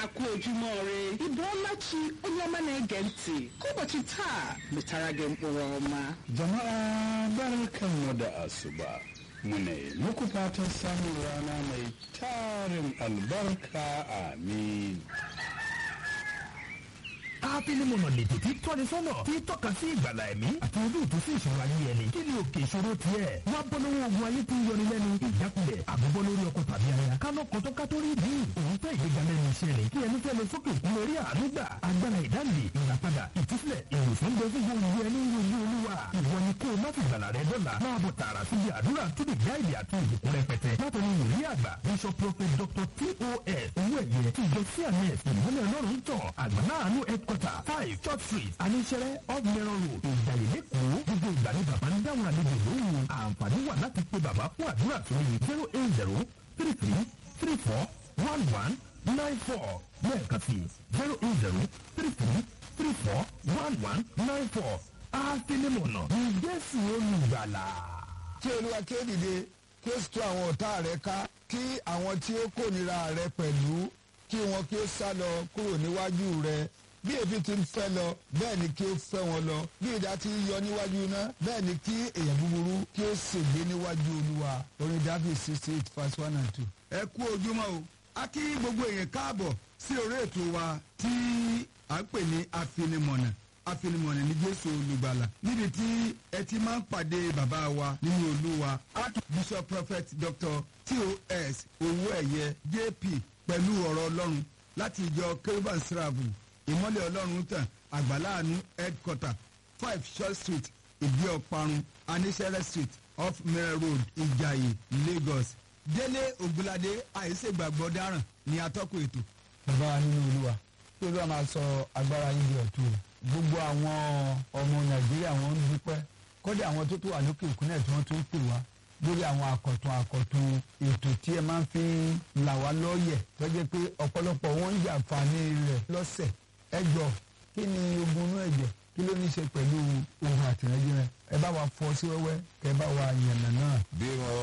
akụ ojúmọ́ ire ịbụọlachi onye ọma na-ege ntị ka ụbọchị taa metara gị mkpụrụ ọma Jama'a barkanmu da asuba. Muna yi muku fatan samun rana mai tarin albarka amin. ápílímọ̀nà lètò tí tọ́ni sọ́nà tí tọ́ka sí ìgbàlà ẹ̀mí àti ojútùú sí ìṣòro ayé ẹni kí ni òkè ìṣòro tiẹ̀ wá bọ́ lọ́wọ́ ogun ayé tí ń yọni lẹ́nu ìjákulẹ̀ àbúbọ́ lórí ọkọ̀ tàbí aya kánú kan tó ká tó rí bí òun fẹ́ ìgbéga lẹ́nu iṣẹ́ rẹ̀ kí ẹni fẹ́ lọ sókè òkun lórí àánú gbà agbára ìdáǹdè ìràpadà ìtúsílẹ̀ ìwòsàn bẹ fún gbogbo ẹni ń rojú olúwa ìwọ ni kó o má fi ìgbàlà rẹ dọ́là máa bọ̀ tààrà síbi àdúrà tó lè gáìdì àti ìbùkún rẹpẹtẹ látọ̀ni wòlíì àgbà bishop prophet dr tos owó ẹ̀yẹ tí ìjọ cns ìmọ̀lẹ̀ ọlọ́run tọ̀ àgbàláàánú headquarter five church street aníṣẹ́rẹ́ off mẹ́rọ̀ road ìjàyè lẹ́kọ̀ọ́ gbogbo ìgbà ni bàbá ń dáhùn àlejò lóhùn àǹfààní wà láti pe bàbá fún àdúrà sórí zero eight zero three three three four one one nine four lẹ́ẹ̀kan sí zero eight zero three three three four one one nine four àfẹnimọ̀nà ìjẹ́sìn olùgbàlà. kí olúwa kí ó dìde kí ó sì tú àwọn ọ̀tá rẹ ká kí àwọn tí ó kórìíra rẹ pẹ̀lú kí wọn kí ó sá lọ kúrò níwájú rẹ bí èéfín ti ń fẹ́ lọ bẹ́ẹ̀ ni kí ó fẹ́ wọn lọ bí ìdá ti ń yọ níwájú iná bẹ́ẹ̀ ni kí èèyàn búburú kí ó ṣègbé níwájú olúwa orin david sixty eight verse one and two. ẹ kú ojúmọ́ o a kí gbogbo èèyàn káàbọ̀ sí orí ètò wa tí à ń pè ní afinimọ̀nà afinimọ̀nà ní jésù olùgbàlà níbi tí ẹ ti máa ń pàdé bàbá wa nínú olúwa archbishop prophet dr tos owó ẹ̀yẹ jp pẹ̀lú ọ̀rọ̀ ọlọ́run láti ìjọ kérúbàn sírààbù ìmọ̀lẹ̀ ọlọ́run tàn àgbàláàánú headquarter five short street ìdí ọ̀parun anísẹ́rẹ́ street off mirror road ìjàyè lagos délé ògúnládé àìsègbàgbọ́ dáràn ní atọ́kùn ètò. bàbá wa nínú olúwa kí olúwa máa sọ agbára yín di ọ̀tún o gbogbo àwọn ọmọ nàìjíríà wọn ń dúpẹ́ kọ́dà àwọn tó tó wà lókè òkun náà tí wọ́n tún ń pè wá lórí àwọn àkọ̀tún àkọ̀tún ètò tí ẹ máa ń fi là wá lọ́ọ̀yẹ̀ tó jẹ́ pé ọ̀pọ̀lọpọ̀ wọn ń jàǹfààní rẹ̀ lọ́sẹ̀ ẹ jọ kí ni ogun inú ẹ̀jẹ̀ kí ló ní í ṣe pẹ̀lú ohun àtìrẹ́jẹ́ rẹ ẹ bá wa fọ́ sí wẹ́wẹ́ kẹ bá wa yànnà náà. bí wọn